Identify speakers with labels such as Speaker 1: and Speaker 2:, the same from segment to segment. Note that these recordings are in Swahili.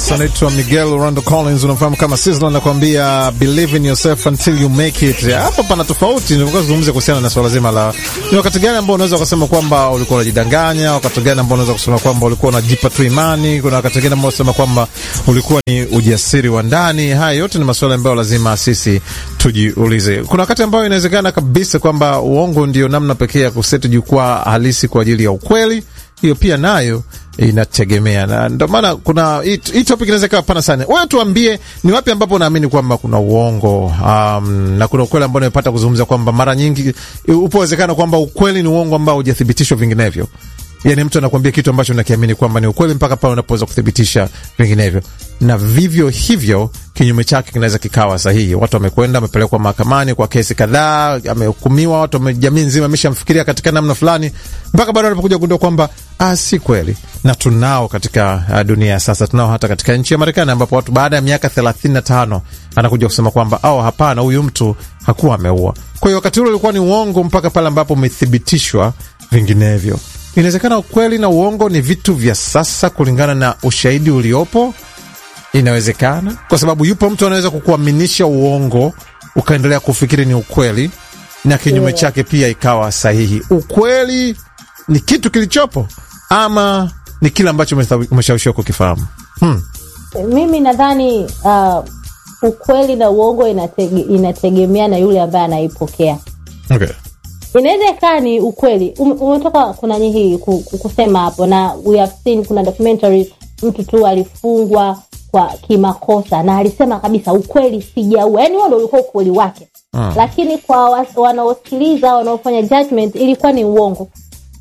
Speaker 1: Yes, anaitwa Miguel Orlando Collins, unamfahamu kama Sizzla, anakuambia believe in yourself until you make it. Hapa pana tofauti, nilikuwa zungumzia kuhusiana na swala zima la ni wakati gani ambao unaweza kusema kwamba ulikuwa unajidanganya, wakati gani ambao unaweza kusema kwamba ulikuwa unajipa tu imani, kuna wakati gani ambao unasema kwamba ulikuwa ni ujasiri wa ndani. Haya yote ni maswala ambayo lazima sisi tujiulize. Kuna wakati ambao inawezekana kabisa kwamba uongo ndio namna pekee ya kuseti jukwaa halisi kwa ajili ya ukweli. Hiyo pia nayo inategemea na ndio maana kuna hii topic inaweza ikawa pana sana. Wewe tuambie ni wapi ambapo unaamini kwamba kuna uongo um, na kuna ukweli ambao nimepata kuzungumza kwamba mara nyingi upo uwezekano kwamba ukweli ni uongo ambao hujathibitishwa vinginevyo. Yani mtu anakuambia kitu ambacho unakiamini kwamba ni ukweli mpaka pale unapoweza kuthibitisha vinginevyo, na vivyo hivyo kinyume chake kinaweza kikawa sahihi. Watu wamekwenda wamepelekwa mahakamani kwa kesi kadhaa, amehukumiwa, watu jamii nzima ameshamfikiria katika namna fulani, mpaka bado wanapokuja kugundua kwamba ah, si kweli. Na tunao katika uh, dunia ya sasa, tunao hata katika nchi ya Marekani ambapo watu baada ya miaka thelathini na tano anakuja kusema kwamba au hapana, huyu mtu hakuwa ameua. Kwa hiyo wakati ule ulikuwa ni uongo mpaka pale ambapo umethibitishwa vinginevyo. Inawezekana ukweli na uongo ni vitu vya sasa kulingana na ushahidi uliopo. Inawezekana kwa sababu yupo mtu anaweza kukuaminisha uongo ukaendelea kufikiri ni ukweli, na kinyume yeah, chake pia ikawa sahihi. Ukweli ni kitu kilichopo ama ni kile ambacho umeshawishiwa kukifahamu? Hmm.
Speaker 2: Mimi nadhani uh, ukweli na uongo inatege, inategemea na yule ambaye anaipokea.
Speaker 1: Okay.
Speaker 2: Inaweza ikawa ni ukweli umetoka kuna hii kusema hapo, na we have seen, kuna documentary mtu tu alifungwa kwa kimakosa na alisema kabisa ukweli sijaua, yani huo ndo ulikuwa ukweli wake hmm. Lakini kwa wanaosikiliza wanaofanya judgment ilikuwa ni uongo.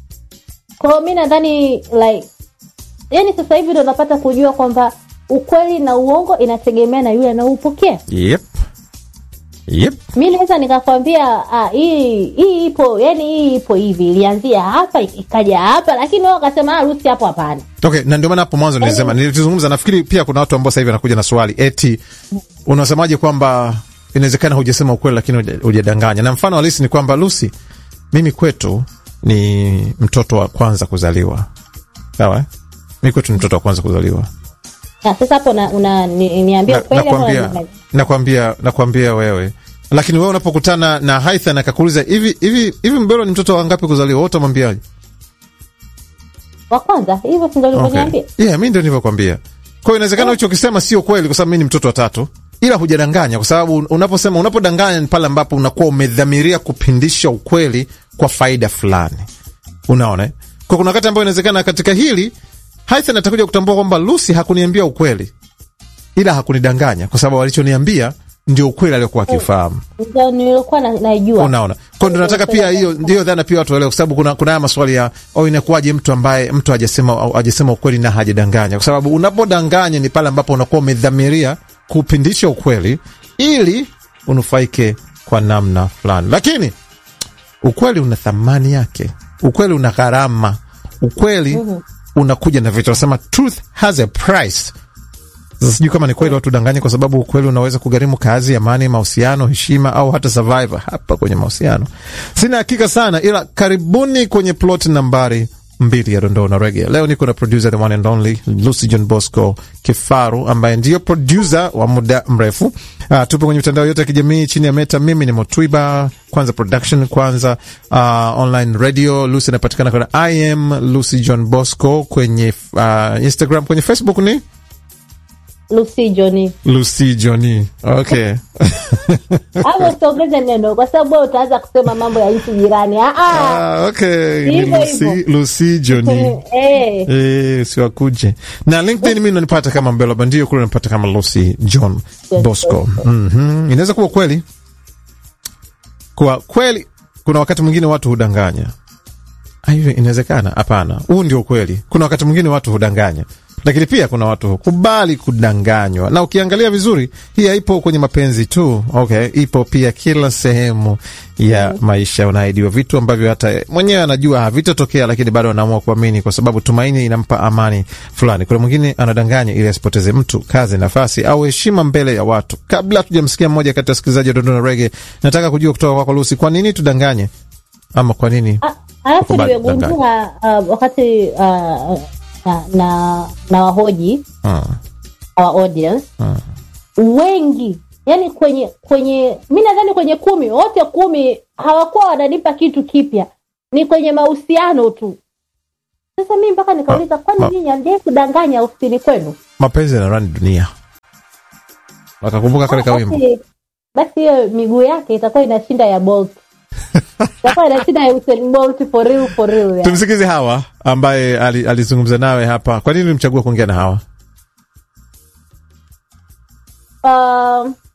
Speaker 2: Kwa hiyo mi nadhani like, yani sasa hivi ndo napata kujua kwamba ukweli na uongo inategemea na yule anaoupokea.
Speaker 1: Yep. Yep.
Speaker 2: Mi naweza nikakwambia hii hii ipo yani, hii ipo hivi, ilianzia hapa ikaja hapa, lakini wao wakasema rusi hapo, hapana.
Speaker 1: Okay, na ndio maana hapo mwanzo nilisema, nilizungumza. Nafikiri pia kuna watu ambao sasa hivi wanakuja na swali eti, unasemaje kwamba inawezekana hujasema ukweli lakini hujadanganya? Na mfano halisi ni kwamba Lucy, mimi kwetu ni mtoto wa kwanza kuzaliwa, sawa? Mimi kwetu ni mtoto wa kwanza kuzaliwa.
Speaker 2: Sasa hapo niambia ukweli,
Speaker 1: nakwambia nakwambia wewe lakini wewe unapokutana na Haithan akakuuliza hivi hivi hivi, Mbelo ni mtoto wa ngapi kuzaliwa, wewe utamwambiaje?
Speaker 2: Wa kwanza. Hivyo si ndio ulivyoniambia?
Speaker 1: Okay. Yeah, mimi ndio nilivyokuambia. Kwa hiyo inawezekana hicho ukisema sio kweli, kwa sababu mimi ni mtoto wa tatu, ila hujadanganya, kwa sababu unaposema, unapodanganya ni pale ambapo unakuwa umedhamiria kupindisha ukweli kwa faida fulani, unaona. Kwa kuna wakati ambao inawezekana katika hili Haithan atakuja kutambua kwamba Lucy hakuniambia ukweli, ila hakunidanganya, kwa sababu alichoniambia ndio ukweli aliokuwa akifahamu.
Speaker 2: Ndio nilikuwa najua.
Speaker 1: Unaona, kwa ndio nataka pia hiyo ndio dhana pia watu waelewe, kwa sababu kuna kuna haya maswali ya au inakuwaje mtu ambaye mtu hajasema hajasema ukweli na hajadanganya, kwa sababu unapodanganya ni pale ambapo unakuwa umedhamiria kupindisha ukweli ili unufaike kwa namna fulani, lakini ukweli una thamani yake, ukweli una gharama, ukweli mm -hmm. unakuja na vitu, nasema truth has a price. Sasa sijui kama ni kweli watu danganya, kwa sababu ukweli unaweza kugharimu kazi, amani, mahusiano, heshima au hata survivor hapa kwenye mahusiano. Sina hakika sana, ila karibuni kwenye plot nambari mbili ya dondoo na rege. Leo niko na producer the one and only Lucy John Bosco Kifaru, ambaye ndiyo producer wa muda mrefu. Uh, tupo kwenye mitandao yote ya kijamii chini ya Meta. Mimi ni Motwiba Kwanza Production, Kwanza uh, online radio. Lucy anapatikana kwenye I am Lucy John Bosco kwenye uh, Instagram, kwenye Facebook ni
Speaker 2: Lucy Johnny.
Speaker 1: Lucy Johnny. Okay.
Speaker 2: Hapo usiongeze neno kwa sababu wewe utaanza kusema mambo ya nchi jirani. Ah
Speaker 1: ah. Okay. Ni Lucy, Lucy Johnny.
Speaker 2: Eh.
Speaker 1: Eh, siwakuje. Na LinkedIn mimi unanipata kama Mbelo Bandio, kule unanipata kama Lucy John Bosco. Mhm. Inaweza kuwa kweli. Kwa kweli kuna wakati mwingine watu hudanganya. Hiyo inawezekana? Hapana. Huu ndio kweli. Kuna wakati mwingine watu hudanganya lakini pia kuna watu hukubali kudanganywa, na ukiangalia vizuri, hii haipo kwenye mapenzi tu. Okay, ipo pia kila sehemu ya maisha. Unaahidiwa vitu ambavyo hata mwenyewe anajua havitatokea, lakini bado anaamua kuamini kwa sababu tumaini inampa amani fulani. Kuna mwingine anadanganya ili asipoteze mtu, kazi, nafasi au heshima mbele ya watu. Kabla hatujamsikia mmoja kati ya wasikilizaji wa Dondona Rege, nataka kujua kutoka kwako Lucy, kwa nini tudanganye ama kwa nini
Speaker 2: alafu nimegundua uh, wakati uh, na, na, na wahoji
Speaker 1: Ah.
Speaker 2: our audience wengi yani kwenye kwenye mi nadhani kwenye kumi wote kumi hawakuwa wananipa kitu kipya ni kwenye mahusiano tu sasa mi mpaka nikauliza
Speaker 1: Ah, ah.
Speaker 2: kwani nyinyi amjai kudanganya ofisini kwenu
Speaker 1: mapenzi yanarani dunia wakakumbuka kale kawimbo
Speaker 2: basi basi hiyo miguu yake itakuwa inashinda ya bolt itakuwa inashinda ya Usain Bolt for real for real yani.
Speaker 1: tumsikize hawa ambaye ali- alizungumza nawe hapa kwa nini ulimchagua kuongea na hawa
Speaker 2: Um,